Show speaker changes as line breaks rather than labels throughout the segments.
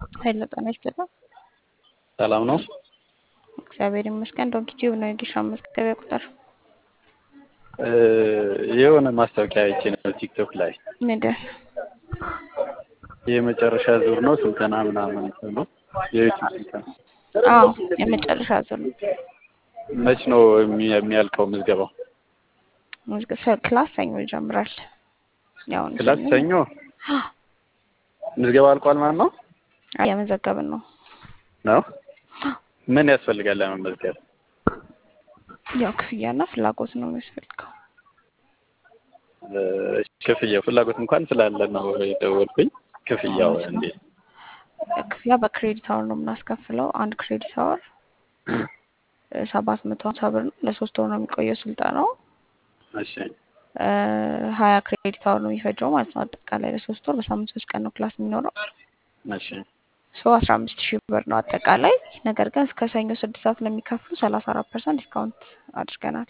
ኃይለ ጤና ይስጥልኝ።
ሰላም ነው።
እግዚአብሔር ይመስገን። ዶንኪ ቲዩብ ነው የጊሻ መዝገቢያ ቁጥር
የሆነ ማስታወቂያ አይቼ ነው ቲክቶክ ላይ
ምንድን
የመጨረሻ ዙር ነው ስልጠና ምናምን ነው የዩቲዩብ ስልጠና።
አዎ የመጨረሻ ዙር ነው።
መች ነው የሚ- የሚያልቀው ምዝገባው?
ምዝገ- ክላስ ሰኞ ይጀምራል። ያው
ክላስ ሰኞ ምዝገባ አልቋል ማለት ነው
የመዘገብን ነው።
ነው? ምን ያስፈልጋል ለመመዝገብ?
ያው ክፍያና ፍላጎት ነው የሚያስፈልገው።
እ፣ ክፍያው ፍላጎት እንኳን ስላለ ነው የደወልኩኝ። ክፍያው እንዴት?
ክፍያ በክሬዲት አወር ነው የምናስከፍለው። አንድ ክሬዲት አወር ሰባት መቶ ሀምሳ ብር ነው። ለሶስት ወር ነው የሚቆየው ስልጠናው።
እሺ
እ፣ ሀያ ክሬዲት አወር ነው የሚፈጀው ማለት ነው። አጠቃላይ ለሶስት ወር በሳምንት ሶስት ቀን ነው ክላስ የሚኖረው።
እሺ
ሶ አስራ አምስት ሺህ ብር ነው አጠቃላይ። ነገር ግን እስከ ሰኞ ስድስት ሰዓት ለሚከፍሉ ሰላሳ አራት ፐርሰንት ዲስካውንት አድርገናል።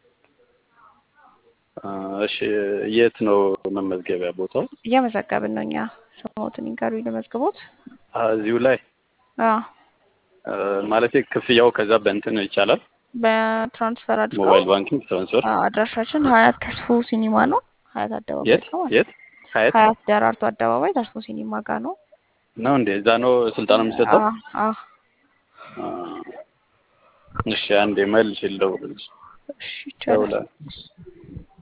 አ፣ እሺ የት ነው መመዝገቢያ ቦታው?
እየመዘገብን ነው እኛ። ስሞትን ይንገሩ ለመዝግቦት።
አ፣ እዚሁ ላይ
አዎ
አ፣ ማለቴ ክፍያው ከዛ በእንትን ይቻላል።
በትራንስፈር አድርገው
ሞባይል ባንኪንግ ትራንስፈር።
አዎ፣ አድራሻችን ሀያት ተስፎ ሲኒማ ነው። ሀያት አደባባይ
የት
ነው።
የት? ሀያት
ሀያት ደራርቱ አደባባይ ተስፎ ሲኒማ ጋር ነው።
ነው እንዴ? እዛ ነው ስልጠና የሚሰጠው?
አዎ አዎ።
አ፣ እሺ አንዴ መልሽ ልደውልልሽ።
እሺ ይቻላል።
ደውላለሁ።